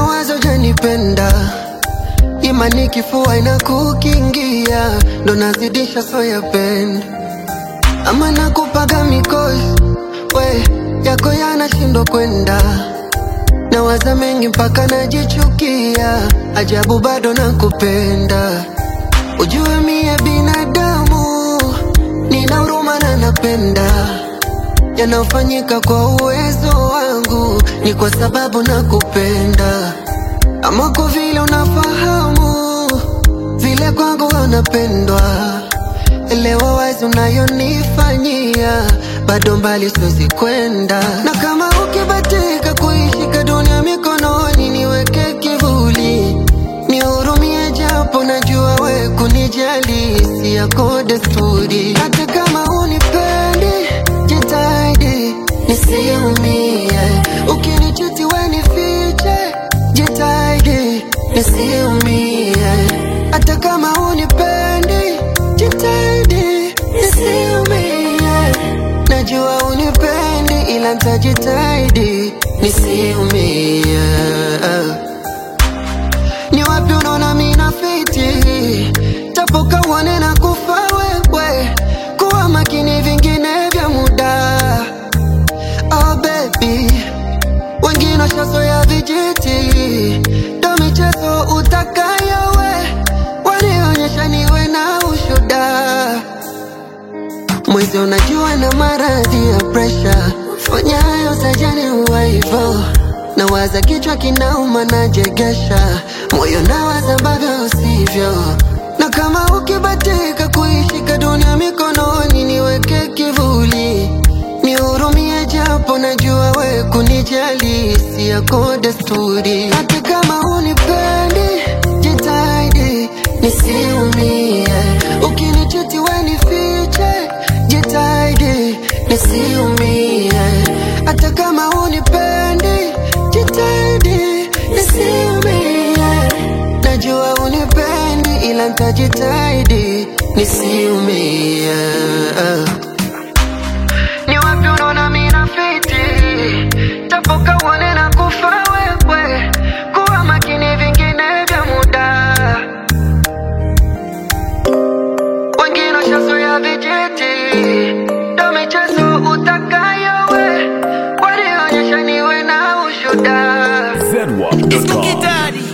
mawazo janipenda imani kifua inakukingia ndo nazidisha soyapenda ama nakupaga mikosi we yako yanashindwa kwenda nawaza mengi mpaka najichukia ajabu bado nakupenda ujue mie binadamu nina huruma na napenda yanayofanyika kwa uwezo wangu ni kwa sababu nakupenda ama kwa vile unafahamu vile kwangu wanapendwa elewa wazi unayonifanyia bado mbali siwezi kwenda na kama ukibatika kuishika dunia mikononi niweke kivuli nihurumie japo najua we kunijali si yako desturi hata kama unipendi jitahidi nisiumie ukinichiti we nifiche jitahidi nisiumie hata kama unipendi jitahidi nisiumie najua unipendi ila ntajitahidi nisiumie ni wapi unaona mina fiti tapoka uone na kufa wewe kuwa makini vingine vya muda oh baby wengine washazoya vijiti ndo michezo utakayo we wanionyesha niwe na ushuda mwezi unajua na maradhi ya presha fanya hayo sajani huwa hivo nawaza kichwa kinauma najegesha moyo nawaza ambavyo usivyo na kama ukibatika kuishika dunia mikononi niweke kivuli nihurumie japo najua we kunijali si yako desturi hata kama unipendi jitahidi nisiumie ukinichiti we nifiche jitahidi nisiumie hata kama unipendi jitahidi nisiumie najua unipendi ila ntajitahidi nisiumie ni wapi unaona mina fiti tapoka uone na kufa wewe kuwa makini vingine vya muda wengine washazoya vijiti ndo michezo utakayo we walionyesha niwe na ushuda zedwap.com. Daddy.